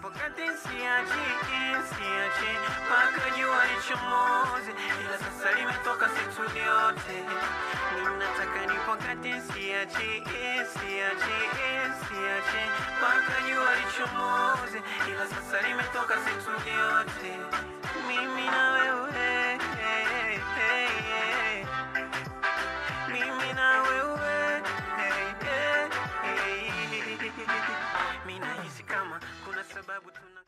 Nipokate siachi, siachi mpaka jua lichomoze, ila sasa limetoka situ yote. Ninataka nipokate siachi, siachi, siachi mpaka jua lichomoze, ila sasa limetoka situ yote. Mimi na wewe, mimi na wewe, mimi nahisi kama kuna sababu tuna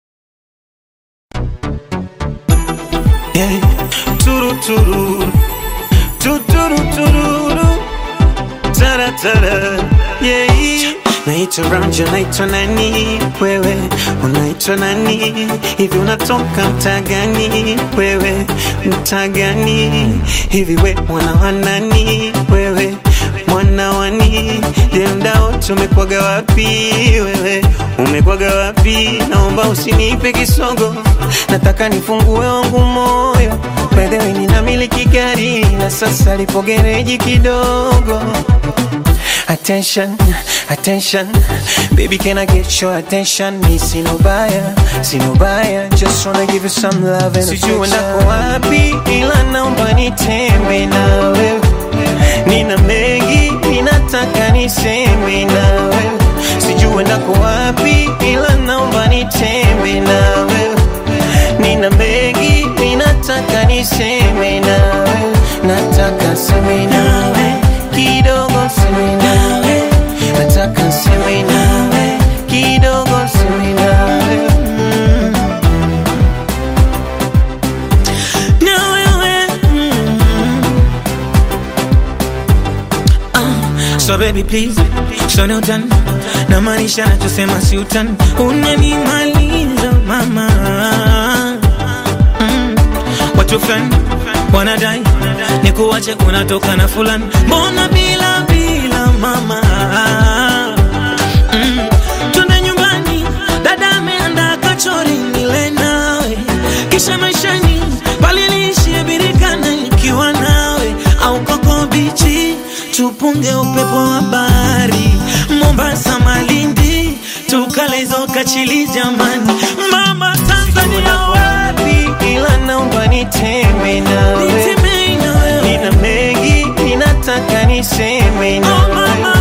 Yeah. Turu turu tuturu tururu tara tara yeah. Naitwa Ranja, naitwa nani wewe? Unaitwa nani? Hivi unatoka mtaa gani wewe? Mtaa gani? Hivi we mwana wa nani wewe? Mwana wani? Je, mda wote umekwaga wapi wewe? Umekwaga wapi? Naomba usinipe kisogo, nataka nifungue wangu moyo. By the way, ninamiliki gari na sasa lipo gereji kidogo. Attention, attention, baby, can I get your attention? Me see no buyer, see no buyer, just wanna give you some love and affection. Sijui ndako wapi, ila naomba nitembe na wewe. Nina mengi, ninataka niseme na wewe. Sijui ndako wapi, ila naomba nitembe na wewe. Nina mengi, ninataka niseme na wewe. Nataka seme nawe kidogo, seme nawe. Nataka seme nawe kidogo, seme nawe. Mm. Na wewe, mm. Ah, So baby please, so no done na maanisha nachosema si utani, unanimaliza mama mm. Watu fulani wanadai ni kuwache unatoka na fulani, mbona bila bila mama mm. Twende nyumbani, dada ameandaa kachori nile nawe, kisha maishani paliliishie birikana nikiwa nawe, au koko bichi tupunge upepo wa bahari, Mombasa, Malindi, tukale hizo kachili jamani, mama Tanzania wapi, ila naomba nitembe nawe, Nitembe na wewe. nina mengi ninataka niseme Oh, nawe mama,